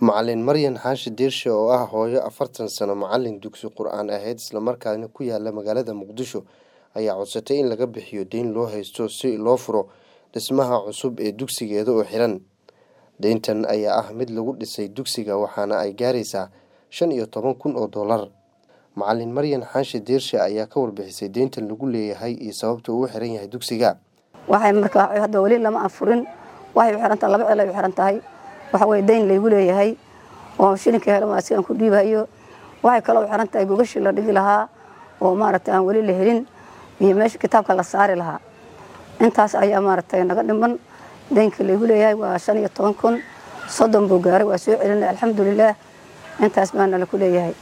Macalin Maryan Xaashi Diirshe oo ah hooyo afartan sano macalin dugsi qur'aan ahayd islamarkaana ku yaala magaalada Muqdisho ayaa codsatay in laga bixiyo deyn loo haysto si loo furo dhismaha cusub ee dugsigeeda oo xiran deyntan ayaa ah mid lagu dhisay dugsiga waxaana ay gaaraysaa shan iyo toban kun oo dollar macalin Maryan Xaashi Diirshe ayaa ka warbixisay deyntan lagu leeyahay iyo sababta uu u xiran yahay dugsiga waxay markaa hadda weli lama afurin waxay u xiran tahay laba ceel ay u xiran tahay waxa weye deyn laygu leeyahay oo shilinka helo asigaan ku dhiibayo waxay kaloo u xiran tahay gogashii la dhigi lahaa oo maaragtay aan weli la helin iyo meesha kitaabka la saari lahaa intaas ayaa maaragtay naga dhiman deynka laygu leeyahay waa shan iyo toban kun soddon buu gaaray waa soo celinay alxamdulilaah intaas baana laku leeyahay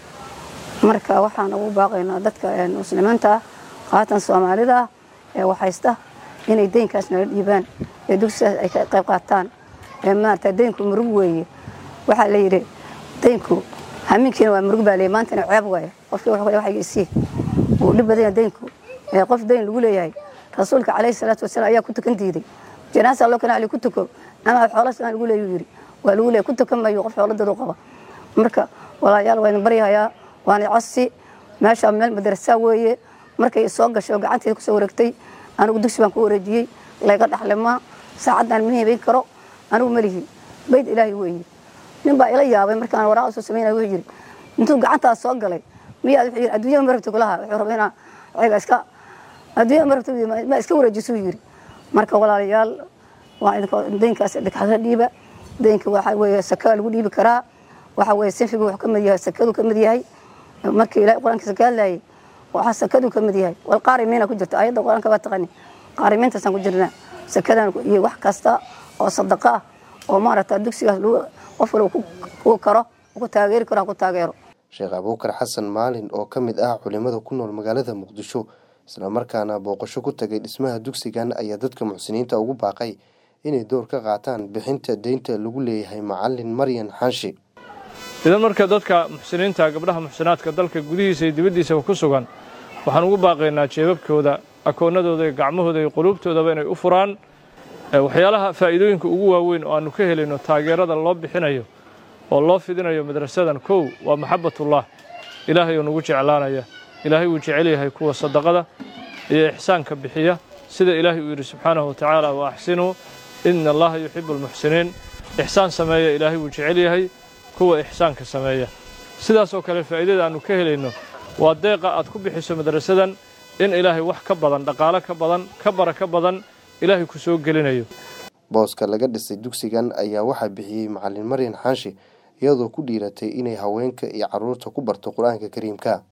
marka waxaan ugu baaqaynaa dadka muslimiinta ah qaatan soomaalida ah ee waxhaysta inay deynkaas nala dhiibaan ee dugsigaas ay ka qayb qaataan ee maarata deynku murug weeye waxaa la yidhi deynku hamiinkiina waa murug baa leeyahy maantana ceeb waaye qofkii wuxuu waxayga isii wuu dhib badanya deynku ee qof deyn lagu leeyahay rasuulka calayhi salaatu wasalaam ayaa ku tukan diiday janaasa loo kana ali ku tuko ama xoolo sidan lagu leeyu yidhi waa lagu leeyahy ku tukan mayo qof xoolo dadu qaba marka walaayaal waa idin baryahayaa waana codsi meesha meel madrasaa weeye markay soo gashay oo gacanteeda kusoo wareegtay anigu dugsi baan ku wareejiyey layga dhaxlimaa saacaddaan ma hibayn karo anigu malihi bayd ilaahay weeye nin baa ila yaabay markaan waraaq soo samaynaya wuxuu yidhi intuu gacantaas soo galay miyaa wuxuu yidhi adduunyada ma rabto kulaha wuxuu rabaa inaa ayaga iska adduunyada ma rabto ma iska wareejisuu yidhi marka walaalayaal waa idinka deynkaas dhigxada dhiiba deynka waxa weeye sakaa lagu dhiibi karaa waxa weeye sinfigu wuxuu ka mid yahay sakadu ka mid yahay markii ilaahay qur-aankiisa ka hadlayay waxaa sakadu ka mid yahay wal qaarimiina ku jirta ayadda qur-aanka baa taqani qaarimiintaasaan ku jirnaa sakadan iyo wax kasta oo sadaqa ah oo maaragta dugsigaas qof waliba ku karo ku taageeri karo ha ku taageero sheekh abuukar xasan maalin oo ka mid ah culimada ku nool magaalada muqdisho islamarkaana booqasho ku tagay dhismaha dugsigan ayaa dadka muxsiniinta ugu baaqay inay door ka qaataan bixinta deynta lagu leeyahay macalin maryan xaashi idan marka dadka muxsiniinta gabdhaha muxsinaadka dalka gudihiisa iyo dibaddiisaba ku sugan waxaan ugu baaqaynaa jeebabkooda akoonnadooda iyo gacmahooda iyo quluubtoodaba inay u furaan waxyaalaha faa'iidooyinka ugu waaweyn oo aannu ka helayno taageerada loo bixinayo oo loo fidinayo madrasadan kow waa maxabbatullah ilaahay oo nagu jeclaanaya ilaahay wuu jecel yahay kuwa sadaqada iyo ixsaanka bixiya sida ilaahay uu yidhi subxaanahu wa tacaala wa axsinuu ina allaha yuxibu almuxsiniin ixsaan sameeya ilaahay wuu jecel yahay kuwa ixsaanka sameeya sidaasoo kale faa'iidada aannu ka helayno waa deeqa aad ku bixiso madrasadan in ilaahay wax ka badan dhaqaalo ka badan ka bara ka badan ilaahay ku soo gelinayo booska laga dhisay dugsigan ayaa waxaa bixiyey macalin maryan xaashi iyadoo ku dhiiratay inay haweenka iyo carruurta ku barto qur-aanka kariimka